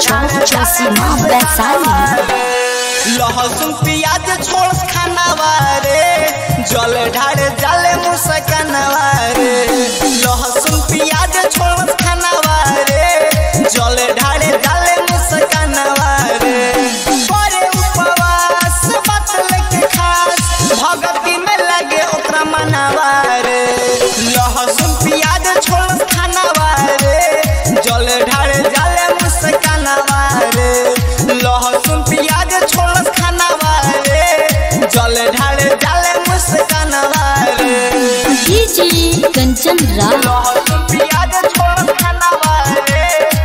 चौक चौसीमा वैशाली लहसुन प्याज छोड़ खानावा रे जल ढार जाले मुसकनवा रे लहसुन प्याज छोड़ खानावा रे जल ढार जाले मुसकनवा रे बड़े उपवास बतल के खास भगती में लगे ओकरा मनावा रे लहसुन प्याज छोड़ खानावा रे जल ढार जाले मुसकनवा रे लहसुन प्याज छोड़ खानावा रे जल ढार जाले मुसकनवा रे डीजे कंचन राव लहसुन प्याज छोड़ खानावा रे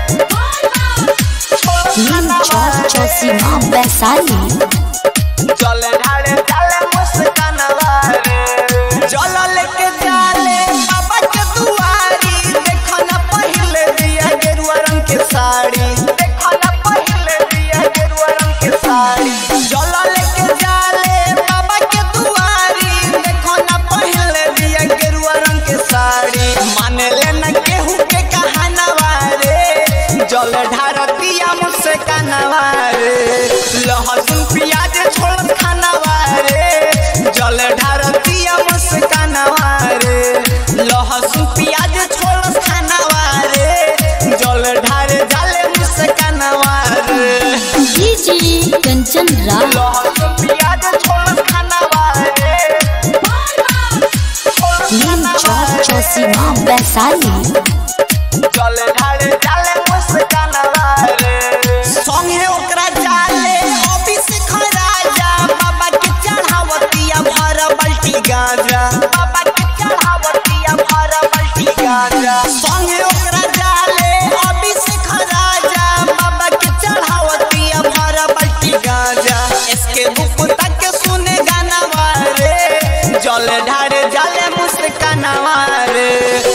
छोड़ नीम खानावा चौक चौसीमा वैशाली जल ढाले जाले मुस्कानवा रे जल लेके जाले बाबा के दुआरी देखो ना पहले दिया गेरुआ रंग के साड़ी देखो ना पहले दिया गेरुआ रंग के साड़ी जल लेके जाले बाबा के दुआरी देखो ना पहले दिया गेरुआ रंग के साड़ी माने लेना केहू के कहानवा रे जल ढारतिया मुझसे कानवा रे लहसुन प्याज छोड़ खानवा रे जल ढारतिया मुझसे कानवा रे लहसुन प्याज छोड़ खानवा रे जल ढारे जाले मुझसे कानवा रे डीजे कंचन राव लहसुन प्याज छोड़ खानवा रे छोड़ नीम खानवा चौक रे। चौसीमा वैशाली जल ढारे जाले मुस्कानवा रे संगे ओकरा जाले ऑफिस राजा बाबा के चढ़ावतिया भर बल्टी गांजा बाबा के चढ़ावतिया भर बल्टी गांजा संगे ओकरा जाले ऑफिस राजा बाबा के चढ़ावतिया भर बल्टी गांजा इसके बुक तक सुने गाना रे जल ढारे जाले मुस्कानवा रे